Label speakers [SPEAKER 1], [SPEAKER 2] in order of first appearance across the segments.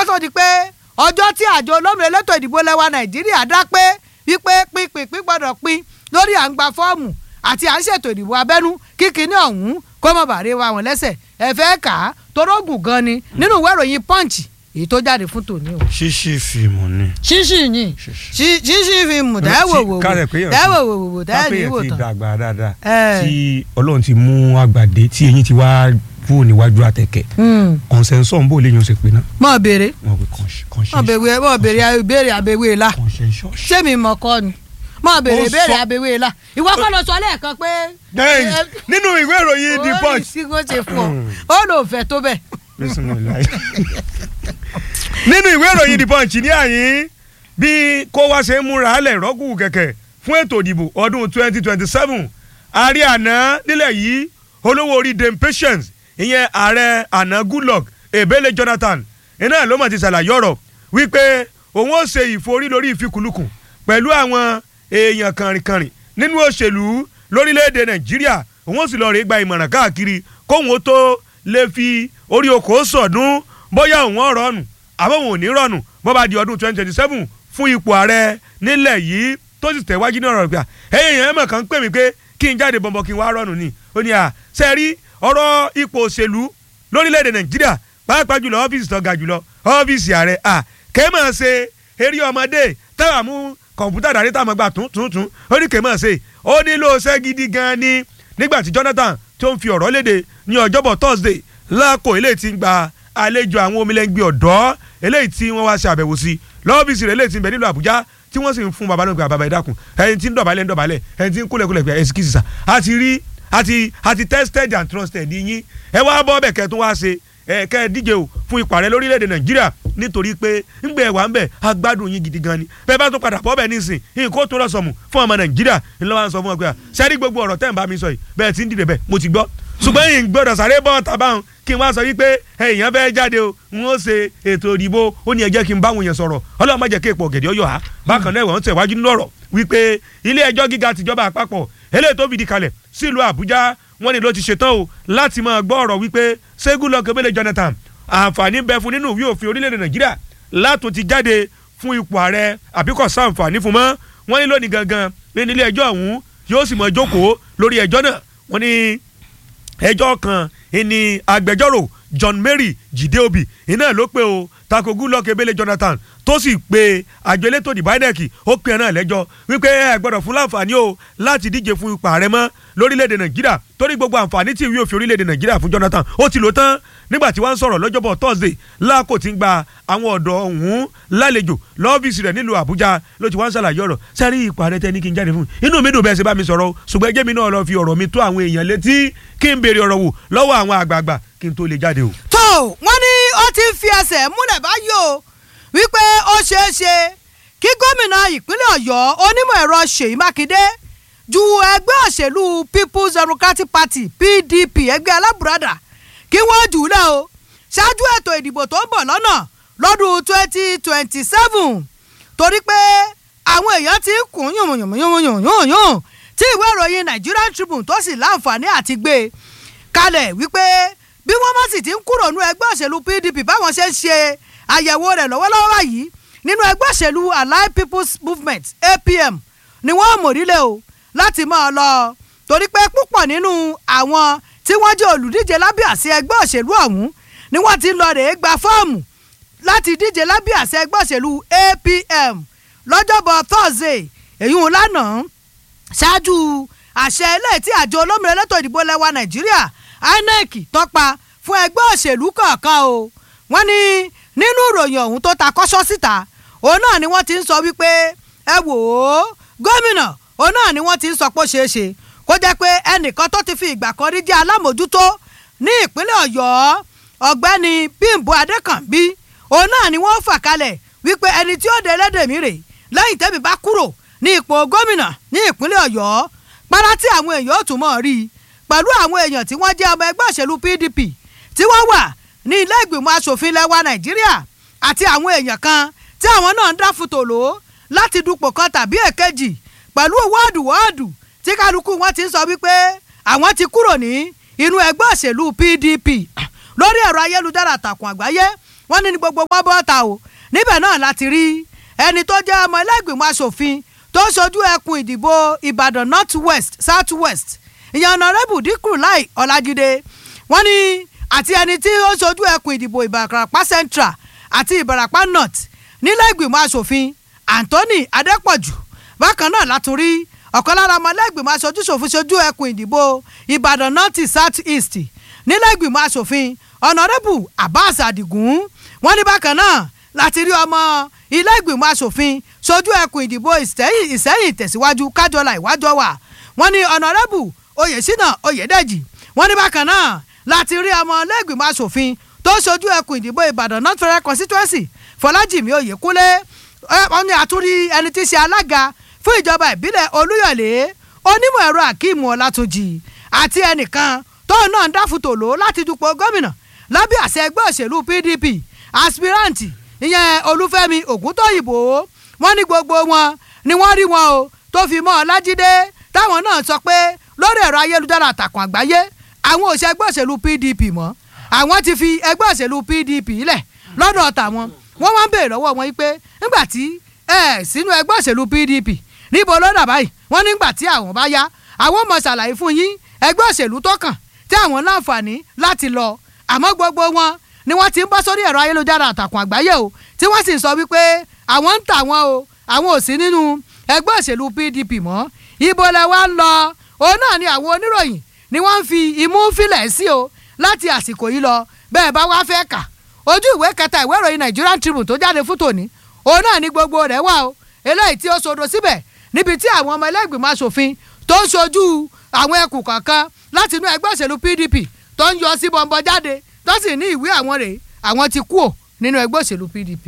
[SPEAKER 1] tó di pé ọjọ́ tí àjọ olómìnira elétò ìdìbò lẹ́wà nàìjíríà dá pé wípé pínpín gbọ́dọ̀ pín lórí à ń gba fọ́ọ̀mù àti à ń ṣètò ìdìbò abẹ́nú kíkiní ọ̀hún kó mọ̀ bàárẹ̀ wa wọn lẹ́sẹ̀ ẹ fẹ́ kà á torógùn gan ni nínú ìwé ìròyìn punch èyí tó jáde fún tòní o.
[SPEAKER 2] ṣíṣí fíìmù ni.
[SPEAKER 1] ṣíṣì yìí ṣíṣì fíìmù tẹ́wò wò
[SPEAKER 2] kárẹ̀ pé
[SPEAKER 1] wò tẹ́wò wò wò tẹ́wò ní wò
[SPEAKER 2] kápẹ́yẹ̀ ti
[SPEAKER 1] tán.
[SPEAKER 2] dàgbà dáadáa
[SPEAKER 1] Ẹ.
[SPEAKER 2] tí ọlọ́run ti mú àgbàdé tí eyín ti wá kúrò níwájú àtẹ̀kẹ́
[SPEAKER 1] Hmm.
[SPEAKER 2] consensus ń bò léyìn oṣù pé náà
[SPEAKER 1] mọ̀ béèrè
[SPEAKER 2] wọn pe
[SPEAKER 1] mọ̀ béèrè mọ̀ béèrè ìbéèrè àbẹ̀wé la
[SPEAKER 2] consensus.
[SPEAKER 1] ṣé mi mọ̀ kọ́ ni mọ̀ béèrè
[SPEAKER 2] Ó
[SPEAKER 1] ìbéèrè
[SPEAKER 2] sọ-
[SPEAKER 1] àbẹ̀wé la ìwọ kọ́ lọ sọ lẹ́ẹ̀kan pé.
[SPEAKER 2] Dẹ́yìn, nínú ìwé ìròyìn the punch
[SPEAKER 1] ó ní kí wọ́n ṣe fún ọ ó lò fẹ́ tó bẹ́ẹ̀.
[SPEAKER 2] Bismillah. nínú ìwé ìròyìn the punch ní àyín bí kó wá ṣe ń múra alẹ̀ rọ́gùn kẹ̀kẹ́ fún ètò ìdìbò ọdún twenty twenty seven ààrẹ àná nílẹ̀ yìí olówó orí dame patience ìyẹn ààrẹ àná goodluck ebele jonathan iná ló mọ̀ ti ṣàlàyé ọ̀rọ̀ wípé òun ó ṣe ìforí lórí ìfikùnlukùn pẹ̀lú àwọn èèyàn kànrìnkànrìn nínú òṣèlú lórílẹ̀‐èdè nàìjíríà òun ó sì lọ rè gba ìmọ̀ràn káàkiri kóun ó tó lè fi orí oko sọ̀dún bóyá òun ọ̀rọ̀ ọ̀nù àbọ̀ òun ò ní rọ̀nù bó bá di ọdún twenty twenty seven fún ipò ààrẹ nílẹ̀ yìí tó sì tẹ̀wájú ní ọ̀rọ̀ gbà ẹ̀yìn èèyàn mọ̀ kàn ń pè mí pé kí n jáde bọ̀m̀bọ̀ kí n wá rọ̀nù ni ó ní à ṣe rí ọ̀rọ̀ ipò òṣèlú lórílẹ̀‐èdè nàìjíríà pàápàá jùlọ ọ́fíìsì tó ga jùlọ ọ́fíìsì ààrẹ à kẹ́mọ̀ ṣe eré ọmọdé táwa mú kọ̀ǹpútà dàrí táwọn gbà tún tún tún ó ní kẹ́mọ̀ ṣe ó nílò ṣẹ́ gidi gan ni nígbà tí Jonathan tó ń fi ọ̀rọ̀ léde ní ọjọ́bọ̀ Thursday lákò eléyìí ti ń gba àlejò àwọn omilẹ́ngbẹ́ ọ̀dọ́ eléyìí tí wọ́n wá ṣe àbẹ̀wò sí lọ́ọ́bìsì rẹ̀ eléyìí ti ń bẹ nílùú Àbújá tí wọ́n sì ń fún baba náà gba baba ìdákun ẹni tí ń dọ̀bálẹ̀ ń dọ̀bálẹ̀ ẹni tí ń kúlẹ̀kúlẹ̀ pé ẹ̀sìkìsì sà àti rí àti àti tested and trusted yín ẹ wá bọ́ bẹ̀ kẹ́ tó wá ṣe ẹ kẹ́ ẹ díje o fún ipò ààrẹ lórílẹ̀‐èdè Nàìjíríà nítorí pé ńgbẹ́ ẹ̀ wà ń bẹ̀ agbádùn yín gidi gan ni bẹ́ẹ̀ bá tó padà bọ́ bẹ̀ nísìn nǹkó tó lọ sọ̀mù fún ọmọ Nàìjíríà ńlọ wa ń sọ fún wọn pé sẹ́rí gbogbo ọ̀rọ̀ tẹ́ ń bá mi sọ yìí bẹ́ẹ̀ ti ń dìde bẹ́ẹ̀ mo ti gbọ́ ṣùgbọ́n yìí ń gbọ́dọ̀ sáré bọ́ tàbáhùn kí n wá sọ wípé èèyàn fẹ́ jáde o n ó ṣe ètò ìdìbò ó ní ẹ jẹ́ kí n báwọn èèyàn sọ̀rọ̀ ọlọ́run má jẹ́ kí èpò ọ̀gẹ̀dẹ̀ ọyọ̀ ha bákan náà wọ́n tẹ̀wájú nínú ọ̀rọ̀ wípé ilé ẹjọ́ gíga tìjọba àpapọ̀ eléyìí tó fìdí kalẹ̀ sílùú àbújá wọ́n ní ló ti ṣetán o láti máa gbọ́ ọ̀rọ̀ wípé ṣẹ́gun lọ́kẹ́ bẹ́lẹ̀ jonathan àǹfààní bẹ fún nínú ìwé òfin orílẹ̀-èdè nàìjíríà látò ti jáde fún ipò ààrẹ àbíkọ̀ sáǹfààní fún mọ́ wọ́n ní lónìí gangan ní ilé ẹjọ́ ọ̀hún yóò sì mọ̀ jókòó lórí ẹjọ́ náà wọ́n ní ẹjọ́ kan ìní agbẹjọ́rò John Mary Jideobi iná ló pé o tako Goodluck Ebele Jonathan tó sì pe àjọ elétò ìdìbò INEC ó pe ẹ náà lẹ́jọ́ wípé ẹ gbọ́dọ̀ fún láǹfààní o láti díje fún ipò ààrẹ mọ́ lórílẹ̀‐èdè Nàìjíríà torí gbogbo àǹfààní tí ìwé òfin orílẹ̀‐èdè Nàìjíríà fún Jonathan ó ti lò tán nígbà tí wọ́n ń sọ̀rọ̀ lọ́jọ́bọ̀ Thursday láàkó tí ń gba àwọn ọ̀dọ́ ọ̀hún lálejò lọ́fíìsì rẹ̀ nílùú Àbújá ló ti wá ń ṣàlàyé ọ̀rọ̀ sẹ́rí ipò ààrẹ tẹ́ ní kí n jáde fún inú mi dùn bẹ́ẹ̀ ṣe bá mi sọ̀rọ̀ o ṣùgbọ́n ẹjẹ́ mi náà lọ fi ọ̀rọ̀ mi tó àwọn èèyàn létí kí n béèrè ọ̀rọ̀ wò lọ́wọ́ àwọn àgbààgbà kí n tó lè jáde o.
[SPEAKER 1] tó wọ́n ní ó ti ń fi ẹsẹ̀ múlẹ̀ báyìí o wípé ó ṣeé ṣe kí gómìnà ìpínlẹ̀ ọ̀yọ́ onímọ̀ ẹ̀rọ ṣèyí mákindé ju ẹgbẹ́ òṣèlú people's democratic party pdp ẹgbẹ́ alábùradà kí wọ́n jù ú lẹ̀ o ṣáájú ètò ìdìbò tó ń bọ̀ lọ́nà lọ́dún twenty twenty seven torí pé àwọn èèyàn ti ń kún yùnyùnyùnyùnyùnyùn tí ìwé ìròyìn nigerian tribune tó sì láǹfààní àti gbé e kalẹ̀ wípé bí wọ́n bá sì ti ń kúrò nínú ẹgbẹ́ òṣèlú pdp báwọn ṣe ń ṣe àyẹ̀wò rẹ̀ lọ́wọ́lọ́wọ́ báyìí nínú ẹgbẹ́ òṣèlú allied people's movement apm ni wọ́n mòrílẹ̀ o láti máa lọ torí pé púpọ̀ nínú àwọn tí wọ́n jẹ́ olùdíje lábẹ́ àṣẹ ẹgbẹ́ òṣèlú ọ̀hún ni wọ́n ti lọ rèé gba fọ́ọ̀mù láti díje lábẹ́ àṣẹ ẹgbẹ́ òṣèlú apm lọ́jọ́bọ̀ thursday èyí ń lánàá ṣáájú àṣẹ ilé tí àjọ olómìnira elétò ìdìbò lẹwa nàìjíríà inec tọ́pa fún ẹgbẹ́ òṣèlú kọ̀ọ̀kan o wọ́n ní nínú ìròyìn ọ̀hún tó ta kọ́ṣọ́ síta òun náà ni wọ́n ti ń sọ wípé ẹ wò ó gómìnà òun náà ni wọ́n ti ń sọ pé ó ṣeé ṣe kó jẹ́ pé ẹnìkan tó ti fi ìgbà kan rí jẹ́ alámòjútó ní ìpínlẹ̀ ọ̀yọ́ ọ̀gbẹ́ni bímbọ adékànbí òun náà ni wọ́n fà kalẹ̀ wípé ẹni tí ó dé ẹlẹ́dẹ̀mí rè lẹ́yìn tẹ́mi bá kúrò ní ipò gómìnà ní ìpínlẹ̀ ọ̀yọ́ para tí àwọn èèyàn ò tún mọ̀ rí i pẹ̀lú àwọn èèyàn tí wọ́n jẹ́ ọmọ ẹgbẹ́ òṣèlú pdp tí wọ́n wà ní ilé ìgbìmọ̀ asòfin lẹ́wà nàìjíríà àti àwọn èèyàn kan tí àwọn náà ń dá fùtòló láti dupò kan tàbí èkejì pẹ̀lú wọ́ọ̀dù wọ́ọ̀dù tí kálukú wọn ti ń sọ wípé àwọn ti kúrò ní inú ẹgbẹ́ òṣèlú pdp lórí ẹ̀rọ ayélujára àtàkùn àgbáyé wọ́n ní ní gbogbo wọn bọ́ ta o níbẹ̀ náà láti rí ẹni tó jẹ́ ọmọ ẹlẹ́gbìmọ̀ asòfin tó ṣojú ẹkùn ìdìbò ìbàdàn north west south west ìyẹn ọ̀nàrẹ́bù dínkù láì ọ̀làjídé wọ́n ní àti ẹni tí ó ṣojú ẹkùn ìdìbò ìbàràpá central àti ìbàràpá north nílẹ̀ ìgbìmọ̀ asòfin anthony adépọ̀jù bákan náà látún rí ọ̀kan lára ọmọ ẹlẹ́gbìmọ̀ aṣojú ṣòfin ṣojú ẹkùn ìdìbò ìbàdàn north south east nílẹ̀ ìgbìmọ̀ asòfin ọ̀nàrẹ́bù abbas adigun wọ́n ní bákan náà láti rí ọmọ ilé ìgbìmọ̀ asòfin ṣojú ẹkùn ìdìbò ìsẹ́yìn ìsẹ́yìn tẹ̀síwájú kájọlá ìwájọ wà wọ́n ní ọ̀nàrẹ́bù oyèsínà oyèdèjì wọ́n ní bákan náà láti rí ọmọ ilé ìgbìmọ̀ asòfin tó ṣojú ẹkùn ìdìbò ìbàdàn north federal constituency fọlájìmí oyèkúnlé wọ́n ní àtúrí ẹni tí í ṣe alága fún ìjọba ìbílẹ̀ olúyọ̀lé onímọ̀ ẹ̀rọ akeem ọlátúnjì àti ẹnìkan tóun náà ń dáfutòló láti dupò gómìnà lábẹ́ àṣẹ ẹgbẹ́ òṣèlú pdp aspirant ìyẹn olúfẹ́mi ògúntóyìnbó wọ́n ní gbogbo wọn ni wọ́n rí wọn o tó fi mọ́ ọlájídé táwọn náà sọ pé lórí ẹ̀rọ ayélujára àtàkùn àgbáyé àwọn òṣè ẹgbẹ́ òṣèlú pdp mọ́ àwọn ti fi ẹgbẹ́ òṣèlú pdp lẹ̀ lọ́dọ̀ tàwọn wọ́n wá ń béèrè lọ́wọ́ wọn pé nígbà tí ẹ sínú ẹgbẹ́ òṣèlú pdp níbo ló dà báyìí wọ́n nígbà tí àwọn bá yá àwọn mọ̀ ṣàlàyé fún yín ẹgbẹ́ òṣèlú tó kàn tí àwọn láǹfààní láti lọ àmọ́ gbogbo wọn ni wọ́n ti ń bọ́ sórí ẹ̀rọ ayélujára àtàkùn àgbáyé o tí wọ́n sì ń sọ wípé àwọn ń tà wọ́n o àwọn ò sí nínú ẹgbẹ́ òṣèlú pdp mọ́ ibo lẹ wá ń lọ òun náà ni àwọn oníròyìn ni wọ́n ń fi imú fílẹ̀ sí o láti àsìkò yìí lọ bẹ́ẹ̀ bá wá fẹ́ kà ojú ìwé kẹta ìwé ìròyìn Nigerian Tribune tó jáde fún tòní òun náà ní gbogbo rẹ̀ wà o eléyìí tí ó sodo síbẹ̀ níbi tí àwọn ọmọ ẹlẹ́gbìmọ̀ asòfin tó ń ṣojú àwọn ẹkùn kọ̀ọ̀kan láti inú ẹgbẹ́ òṣèlú PDP tó ń yọ sí bọ̀m̀bọ̀ jáde tó sì ní ìwé àwọn rèé àwọn ti kú ò nínú ẹgbẹ́ òṣèlú PDP.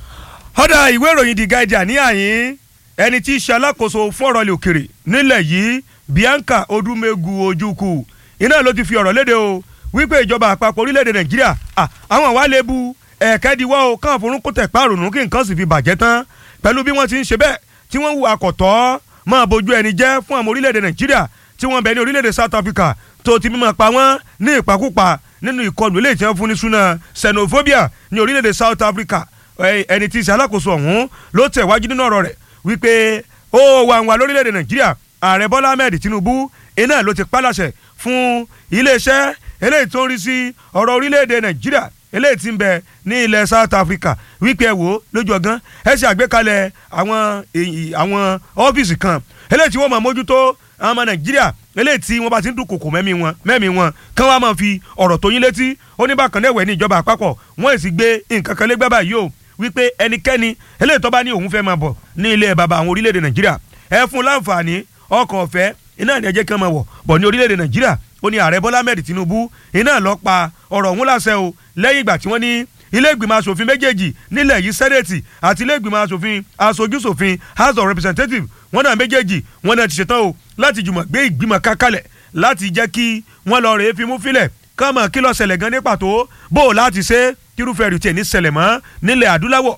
[SPEAKER 2] ọ̀dà ìwé ìròyìn The Guardian ní àyín ẹni tí í ṣe alákòóso fún ọ̀rọ̀ ilẹ̀ òkèrè nílẹ̀ yìí Bianca Odumegu Ojukwu iná ló ti fi ọ̀rọ̀ léde o wípé ìjọba àpapọ̀ orílẹ̀-èdè Nàìjíríà àwọn àwa lè bu ẹ̀ẹ́kẹ́díwọ́ o káwọn forúnkún tẹ̀ pààrọ̀ kí nǹkan sì fi bàjẹ́ tán pẹ̀lú bí wọ́n ti ń ṣe bẹ́ẹ̀ tí wọ́n hu àkọ́tọ́ máa bójú ẹni jẹ́ fún àwọn orílẹ̀-èdè Nàìjíríà tí wọ́n bẹ ní orílẹ̀-èdè South Africa tó ti mímọ́ pa wọ́n ní ìpakúpa nínú ìkọlù eléyìí tí wọ́n fún ní súná xenophobia ní orílẹ̀-èdè South Africa ẹni tí í ṣe alákòóso ọ̀hún ló tẹ̀wájú nínú ọ̀rọ̀ rẹ̀ wípé ó wà wà lórílẹ̀-èdè Nàìjíríà ààrẹ Bọ́lá Ahmed Tinubu iná ló ti pálàṣẹ fún iléeṣẹ́ eléyìí tó ń rí sí ọ̀rọ̀ orílẹ̀-èdè Nàìjíríà eléyìí tí ń bẹ ní ilẹ̀ South Africa wípé ẹ wò ó lójú ọgán ẹ ṣe àgbékalẹ̀ àwọn àwọn ọ́fíìsì kan eléyìí tí wọ́n máa mójútó àwọn ọmọ Nàìjíríà eléyìí tí wọ́n bá ti ń dúnkòkò mẹ́mí wọn mẹ́mí wọn kán wá máa fi ọ̀rọ̀ tó yín létí ó ní bákan náà ẹ̀wẹ̀ ní ìjọba àpapọ̀ wọ́n sì gbé nǹkan kan lẹ́gbẹ́ báyìí o wípé ẹnikẹ́ni eléyìí tó bá ní òun fẹ́ máa bọ̀ ní ilé bàbá àwọn orílẹ̀-èdè Nàìjíríà ẹ fún láǹfààní ọkọ̀ ọ̀fẹ́ iná ní ẹjẹ́ kan máa wọ̀ bọ̀ ní orílẹ̀-èdè Nàìjíríà ó ní ààrẹ Bọ́lá Ahmed Tinubu iná lọ pa ọ̀rọ̀ ọ̀hún láṣẹ o lẹ́yìn ìgbà tí wọ́n ní ilé ìgbìmọ̀ asòfin méjèèjì nílẹ̀ yìí sẹ́nẹ̀tì àti ilé ìgbìmọ̀ asòfin aṣojúṣòfin house of representatives wọ́n náà méjèèjì wọ́n náà ti ṣetán o láti jùmọ̀ gbé ìgbìmọ̀ kákalẹ̀ láti jẹ́ kí wọ́n lọ rèé fimú filẹ̀ kọ́mọ̀ kí ló ṣẹlẹ̀ gan ní pàtó bó o láti ṣe kírúfẹ́ rìtì ẹ̀ ní ṣẹlẹ̀ mọ́ nílẹ̀ adúláwọ̀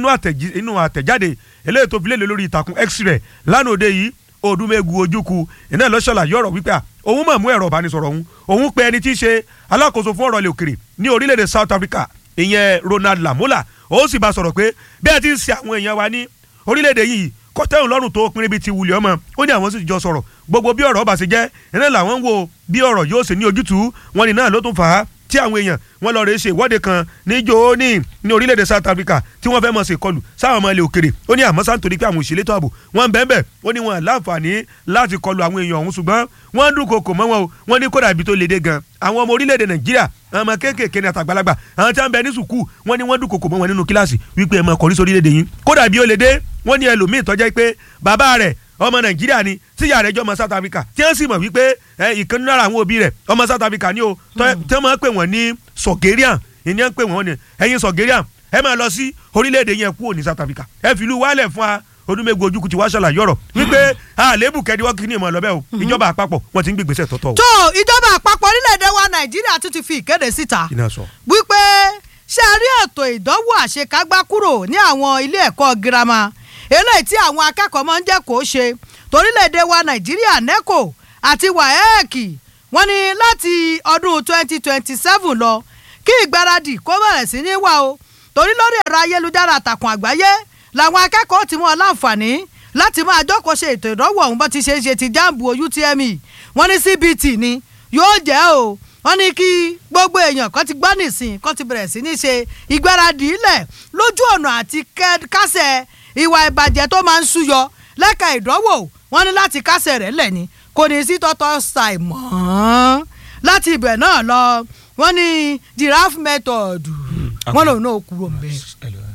[SPEAKER 2] nínú àtẹ̀jáde eléyìí tó fi léde lórí ìtàkùn x-ray lánàá òde yìí Odúmẹ́gu Ojúkù iná lọ́ṣọ̀làyé ọ̀rọ̀ wípé òun mọ̀ mú ẹ̀rọ ìbánisọ̀rọ̀ òun òun pe ẹni tí í ṣe alákòóso fún ọ̀rọ̀ ilẹ̀ òkèrè ní orílẹ̀-èdè South Africa ìyẹn Ronald Lamola ó sì bá sọ̀rọ̀ pé bí ẹ ti ń ṣe àwọn èèyàn wa ní orílẹ̀-èdè yìí kọ́tẹ́hùn lọ́rùn tó pinrin bíi ti wulẹ̀ ọmọ ó ní àwọn sì jọ sọ̀rọ̀ gbogbo bí ọ̀rọ̀ ọba ṣe jẹ́ iná làwọn ń wo bí ọ̀rọ̀ yóò ṣe ní ojútùú wọn ni náà ló tún fà á tí àwọn èèyàn wọn lọ rè ṣe ìwọ́de kan ní jóní ní orílẹ̀-èdè South Africa tí wọ́n fẹ́ mọ̀ ṣe kọlù sáwọn ọmọ ilẹ̀ òkèrè ó ní àmọ́ sáà nítorí pé àwọn òṣèlú tó ààbò wọ́n ń bẹ́ẹ̀ bẹ́ẹ̀ ó ní wọn láǹfààní láti kọlù àwọn èèyàn ọ̀hún ṣùgbọ́n wọ́n ń dúnkokò mọ́ wọn o wọ́n ní kódà ibi tó léde gan àwọn ọmọ orílẹ̀-èdè Nàìjíríà àwọn ọmọ kéékèèké ní àtàgbàlagbà àwọn tí wọ́n ń bẹ ní sùkúù wọ́n ní wọ́n dúnkokò mọ́ wọn nínú kíláàsì wípé ẹ mọ kọrí sórí léde yín kódà bí ó léde wọ́n ní ẹlòmíì tọ́jà pé bàbá rẹ̀ ọmọ nàìjíríà ni tíyà rẹ̀ jọ ọmọ south africa tí wọ́n sì mọ̀ wípé ìkànnì lára àwọn òbí rẹ̀ ọmọ south africa ni o tí wọ́n máa ń pè wọ́n ní sọ̀gẹ́ríàn ìní ń pè wọ́n ní ẹ̀yin sọ̀gẹ́ríàn ẹ máa lọ sí orílẹ̀-èdè yẹn kúrò ní south africa ẹ fi ìlú wálẹ̀ fún wa Odúmẹ́gu Ojúkù ti wá ṣàlàyé ọ̀rọ̀ wípé àlébù kẹ́díwọ́ kí ni ìmọ̀ lọ́bẹ̀ o ìjọba àpapọ̀ wọ́n ti ń gbégbèsè tọ́tọ̀ o.
[SPEAKER 1] tó ìjọba àpapọ̀ orílẹ̀-èdè wa nàìjíríà tún ti fi ìkéde síta
[SPEAKER 2] iná sọ.
[SPEAKER 1] wípé ṣe rí ètò ìdánwò àṣekágbá kúrò ní àwọn ilé ẹ̀kọ́ girama eléyìí tí àwọn akẹ́kọ̀ọ́ máa ń jẹ́ kó ṣe torílẹ̀-èdè wa nàìjíríà neco àti waec wọ́n ní láti ọdún 2027 lọ kí ìgbáradì kó bẹ̀rẹ̀ sí ní wà o torí lórí ẹ̀rọ ayélujára àtàkùn àgbáyé làwọn akẹ́kọ̀ọ́ ti mú ọ láǹfààní láti máa jókòó ṣe ètò ìdánwò ọ̀hún bó ti ṣe é ṣe ti jáàmù UTME wọ́n ní CBT ni yóò jẹ́ o wọ́n ní kí gbogbo èèyàn kan ti gbọ́ nìsín kan ti bẹ̀rẹ̀ sí ní ṣe ìgbáradì ilẹ̀ lójú ọ̀nà àti kásẹ̀ ìwà ìbàjẹ́ tó máa ń súyọ lẹ́ka ìdánwò wọ́n ní láti kásẹ̀ rẹ̀ lẹ̀ ni kò ní sí tọ́tọ́ ṣàì mọ́ láti ibẹ̀ náà lọ wọ́n ní giraffe method wọ́n lòun náà kúrò ń bẹ̀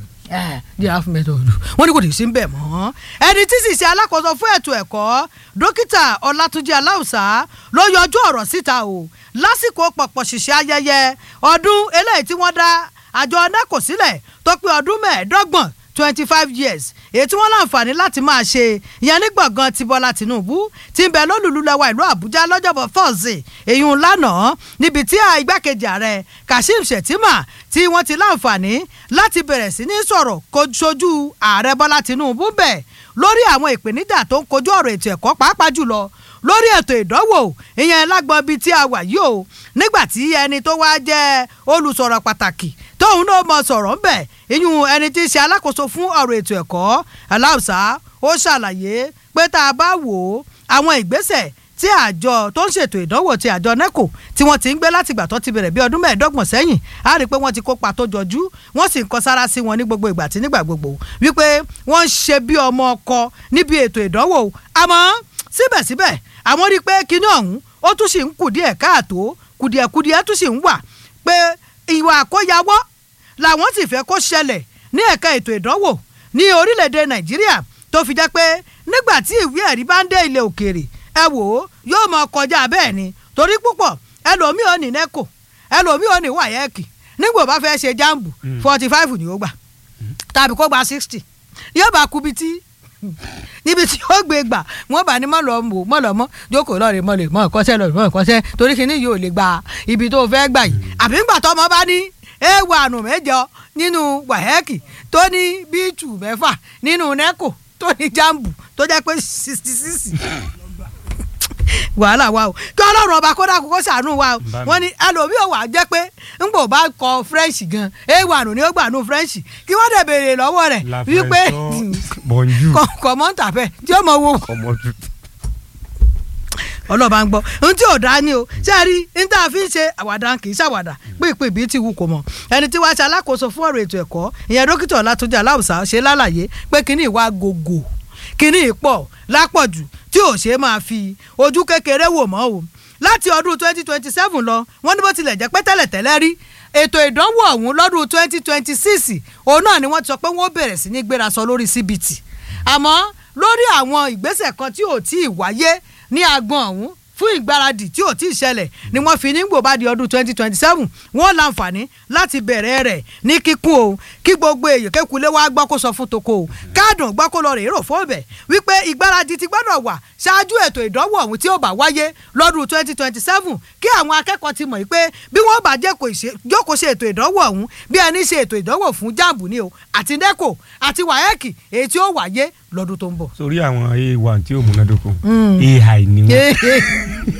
[SPEAKER 1] giraffe method wọ́n ní kò ní sí ń bẹ̀ mọ́ ẹni tí sì ṣe alákòóso fún ètò ẹ̀kọ́ dókítà ọlátúnjì aláùsá ló yọjú ọ̀rọ̀ síta o lásìkò pọ̀pọ̀ ṣìṣẹ́ ayẹyẹ ọdún eléyìí tí wọ́n dá àjọ neco sílẹ̀ tó pé ọdún mẹ́ẹ̀ẹ́dọ́gbọ̀n twenty five years èyí tí wọ́n láǹfààní láti máa ṣe ìyẹn ní gbọ̀ngàn ti Bọ́lá Tinubu tí ń bẹ lólùlú lẹ́wà ìlú Àbújá lọ́jọ́bọ̀ Thursday èyí ń lánàá níbi tí igbákejì ààrẹ Kashim Shettima tí wọ́n ti láǹfààní láti bẹ̀rẹ̀ sí ní sọ̀rọ̀ sojú ààrẹ Bọ́lá Tinubu bẹ̀ lórí àwọn ìpèníjà tó ń kojú ọ̀rọ̀ ètò ẹ̀kọ́ pàápàá jùlọ lórí ètò ìdánwò ìyẹn lágbọn bíi tí a wà yìí o nígbà tí ẹni tó wá jẹ́ olùsọ̀rọ̀ pàtàkì tóun náà mọ sọ̀rọ̀ ń bẹ̀ ìyún ẹni tí í ṣe alákòóso fún ọ̀rọ̀ ètò ẹ̀kọ́ aláùsá ó ṣàlàyé pé tá a bá wò ó àwọn ìgbésẹ̀ tí àjọ tó ń ṣètò ìdánwò ti àjọ neco tí wọ́n ti ń gbé láti ìgbà tó ti bẹ̀rẹ̀ bí ọdún mẹ́ẹ̀ẹ́dọ́gbọ̀n sẹ́yìn á rí i pé wọ́n ti kópa tó jọjú wọ́n sì ń kọ sára sí wọn ní gbogbo ìgbà tí nígbà gbogbo wípé wọ́n ń ṣe bí ọmọ ọkọ níbi ètò ìdánwò àmọ́ síbẹ̀síbẹ̀ àwọn rí i pé kinní ọ̀hún ó tún sì ń kù díẹ̀ káàtó kùdìẹ̀kùdìẹ̀ tún sì ń wà pé ìwà àkóyawọ́ làwọn sì fẹ́ kó ṣẹlẹ̀ ní ẹ̀ka ètò ìdánwò ní orílẹ̀-èdè nàìjíríà tó fi jẹ́ pé nígbà tí ìwé ẹ̀rí bá ń dé ilẹ̀ òkèèrè ẹ wò ó yóò mọ kọjá bẹ́ẹ̀ ni torí púpọ̀ ẹlòmíì ò ní nẹ́kò ẹlòmíì ò ní wáyẹ́ẹ̀kì nígbà bá fẹ́ ṣe jáàmbù forty five ni ó gbà tàbí kó gba sixty yóò bá kubi tí níbi tí ó gbé gbà wọn bá ní mọ̀lọ́ mọ̀ mọ̀lọ́ mọ́ jókòó lọ́ọ̀rẹ́ mọ̀ lè mọ̀ ẹ̀kọ́sẹ́ lọ́ọ̀rẹ́ mọ̀ ẹ̀kọ́sẹ́ torí kí ni yóò lè gba ibi tó fẹ́ gbà yìí àbí ńgbà tó ọmọ bá ní ewu àrùn mẹ́jọ nínú wàhẹ́ẹ̀kì tó ní bíìtù mẹ́fà nínú nẹ́kò tó ní jambu tó jẹ́ pé sixty six wàhálà wa o kí ọlọ́run ọba kódà kókó ṣàánú wa o wọ́n ní ẹlòmíì ò wá jẹ́ pé ńgbò bá kọ french gan ewu àrùn ni ó gbà nù french kí wọ́n dẹ̀ béèrè lọ́wọ́ rẹ̀ wípé kọ̀mọ́ntà fẹ́ tí ó mọ wo ọlọ́ba ń gbọ́ ohun tí ò dá ní o ṣé ẹ rí ní tá a fi ń ṣe àwàdà kì í ṣàwàdà pípé bíi ti wù kò mọ̀ ẹni tí wàá ṣe alákòóso fún ọ̀rọ̀ ètò ẹ̀kọ́ ìyẹn dókítà ọlátúnjì aláùsá ṣe lálàyé pé kínní ìwà gògò kínní ìpọ̀ lápọ̀jù tí ò ṣe máa fi ojú kékeré wò mọ́ o láti ọdún twenty twenty seven lọ wọ́n ní bó tilẹ̀ jẹ́ pé tẹ́lẹ̀tẹ́lẹ̀ rí ètò ìdánwò ọ̀hún lọ́dún twenty twenty six òun náà ni wọ́n ti sọ pé wọ́n bẹ̀rẹ̀ sí ní gbéra sọ lórí CBT àmọ́ lórí àwọn ìgbésẹ̀ kan tí ò tí ì wáyé ní agbọn ọ̀hún fún ìgbáradì tí ò tí ì ṣẹlẹ̀ ni wọ́n fi ní gbòbá di ọdún twenty twenty seven wọ́n láǹfààní láti bẹ̀rẹ̀ rẹ̀ ní kíkún o kí gbogbo èèyàn kékulé wá gbọ́ kó sọ fún toko o káàdùn gbọ́ kó lọ rè rò fún ọbẹ̀ wípé ìgbáradì ti gbọ́dọ̀ wà ṣáájú ètò ìdánwò ọ̀hún tí ó bá wáyé lọ́dún twenty twenty seven kí àwọn akẹ́kọ̀ọ́ ti mọ̀ pé bí wọ́n bá jókòó ṣe ètò ìdánwò ọ̀hún bí ẹni ṣe ètò ìdánwò fún jambu ni o àti neco àti waec èyí tí ó wáyé lọ́dún tó ń bọ̀.
[SPEAKER 2] sórí àwọn a1 tí ó múnádóko ai ni wọn.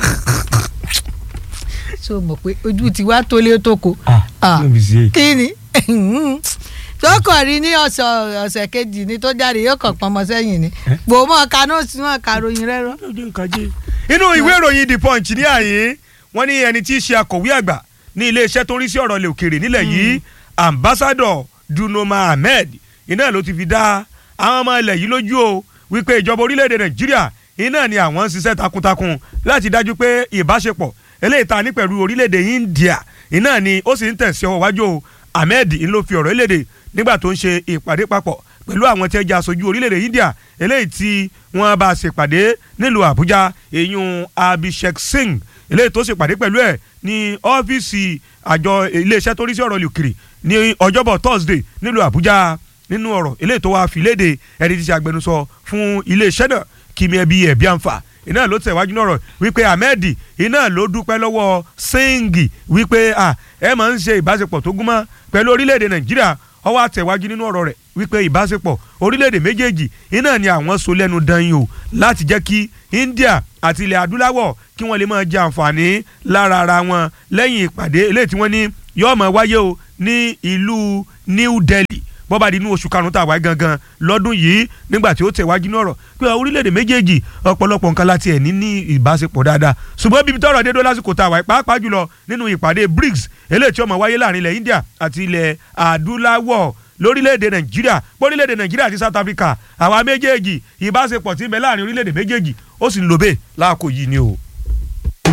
[SPEAKER 1] so mọ̀ pé ojú ti wá tólé tóko.
[SPEAKER 2] ah no be say.
[SPEAKER 1] kí ni tókàn rí ní ọ̀sẹ̀ ọ̀sẹ̀ kejì ni tó jáde yóò kàn pọnmọ sẹ́yìn ni gbò mọ́ kanú sí mọ́ karòyìn rẹ rọ.
[SPEAKER 2] inú ìwé ìròyìn the punch ní àyè wọ́n ní ẹni tí í ṣe akọ̀wé àgbà ní iléeṣẹ́ tó ń rí sí ọ̀rọ̀ ilẹ̀ òkèèrè nílẹ̀ yìí ambassador dunoma ahmed iná ló ti fi dá àwọn ọmọ ilẹ̀ yìí lójú o wípé ìjọba orílẹ̀-èdè nàìjíríà iná ni àwọn ń ṣiṣẹ́ takuntakun láti dájú pé ìbáṣepọ̀ eléyìí ta ní pẹ̀lú orílẹ̀-èdè india iná ni ó sì ń tẹ̀sí ọwọ́ wájú o ahmed ń ló fi ọ̀rọ̀ eléde nígbà tó ń ṣe ìpàdé papọ̀ pẹ̀lú àwọn tí ẹ jẹ́ aṣojú orílẹ̀-èdè india eléyìí tí wọ́n bá ṣèpàdé nílùú àbújá èyún abhishek singh eléyìí tó ṣèpàdé pẹ̀lú ẹ̀ ní ọ́fíìsì àjọ iléeṣẹ́ tó rí sí ọ̀rọ̀ lùkìrì ní ọjọ́bọ̀ thursday nílùú àbújá nínú ọ̀rọ̀ eléyìí tó wá fi léde ẹni tí ṣe agbẹnusọ fún iléeṣẹ́ náà kìmí ẹbí ẹ̀bí àǹfà iná ló tẹ̀wájú náà wípé ahmed iná ló dúpẹ́ lọ́wọ́ singh wípé ẹ máa ń ṣe ìbáṣepọ̀ tó gúnmọ́ pẹ̀lú orílẹ̀-èdè nàìjíríà ó wá tẹ̀wájú nínú ọ̀rọ̀ rẹ̀ wípé ìbáṣepọ̀ orílẹ̀-èdè méjèèjì iná ni àwọn so lẹ́nu danyin o láti jẹ́ kí india àti ilẹ̀ adúláwọ̀ kí wọ́n lè máa jẹ àǹfààní lára ara wọn lẹ́yìn ìpàdé eléyìí tí wọ́n ní yóò máa wáyé o ní ìlú New Delhi bọ́ba di inú oṣù karùn-ún tá a wáyé gangan lọ́dún yìí nígbà tí ó tẹ̀wájú náà rọ̀ pé orílẹ̀-èdè méjèèjì ọ̀pọ̀lọpọ̀ nǹkan láti ẹ̀ ní ní ìbáṣepọ̀ dáadáa ṣùgbọ́n bíbi tọ́rọ̀ dé dó lásìkò tá a wáyé pàápàá jùlọ nínú ìpàdé BRICS eléyìí tí ó máa wáyé láàrin ilẹ̀ India àti ilẹ̀ adúláwọ̀ lórílẹ̀‐èdè nàìjíríà bórílẹ̀‐èdè nàìjíríà àti south africa àwa méjèèjì ìbáṣepọ̀ tí ń bẹ láàrin orílẹ̀‐èdè méjèèjì ó sì ń lò bẹ́ẹ̀ láàkó yìí ni o.